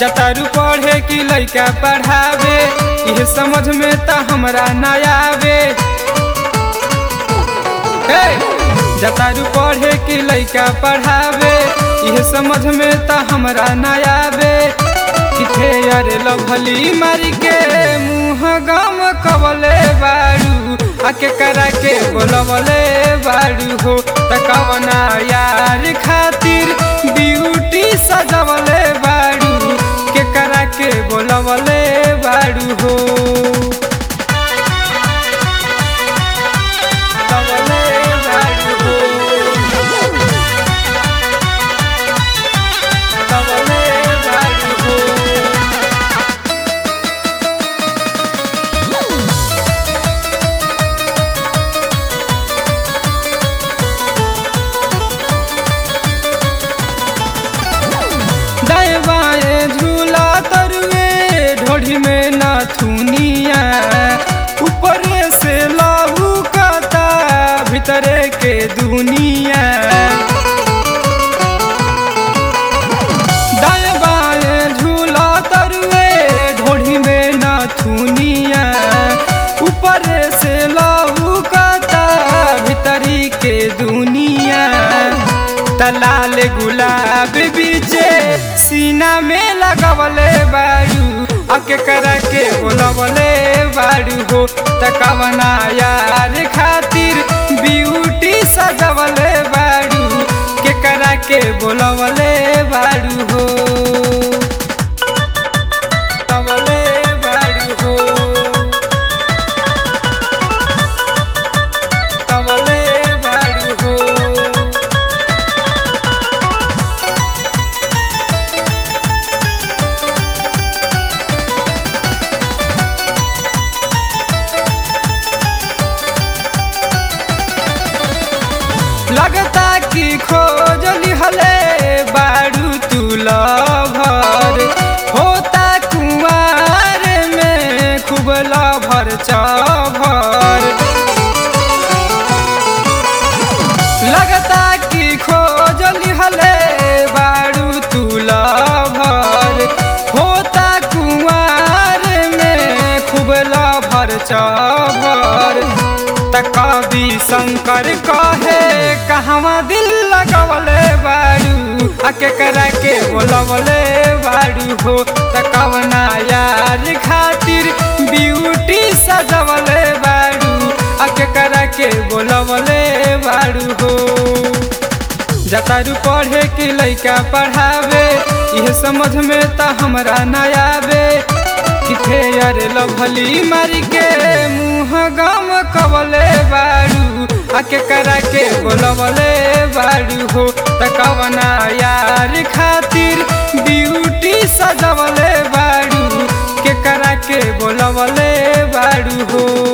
जतारू पढ़े कि लइका पढ़ावे इहे समझ में त हमरा ना आवे हे! जतारू पढ़े कि लइका पढ़ावे इहे समझ में त हमरा ना आवे किथे अरे लभली मारी के मुँह गम कवले बारू आके करा के बोलवले बारू हो तकवना यार खातिर ब्यूटी सजवले बारू के करा के बोलवले बारू हो बोलवले बारू हो बोलवले बारू हो दाएं बाएं झूला तरुए ढोढ़ी में नाथुनिया ऊपरे से लाहू काता भीतरे के दुनिया दाएं बाएं झूला तरुए ढोढ़ी में नाथुनिया ऊपरे से लाहू काता भीतरी के दुनिया तलाल गुलाब बीचे सीना में लगवले बारू अके करा के बोलवले बारू हो तकवना यार खातिर ब्यूटी सजवले बारू के करा के बोलवले बारू हो बोलवले बारू हो बोलवले बारू हो लगता कि खोज लिहले बारू तू लभर होता कुआर में खूब लभर चभर लगता कि खोज लिहले बारू तू लभर होता कुआर में खूब लभर चभर त कवि शंकर कहे कहवा दिल लगवले बारू आके करा के बोलवले बारू हो त कवना यार खातिर ब्यूटी सजवले बारू आके करा के बोलवले बारू हो जतारू पढ़े कि लइका पढ़ावे इहे समझ में त हमरा ना आवे किथे अरे लभली मारी के मुँह गम कवले बारू आके करा के बोलवले बारू हो तकवना यार खातिर ब्यूटी सजवले बारू के करा के बोलवले बारू हो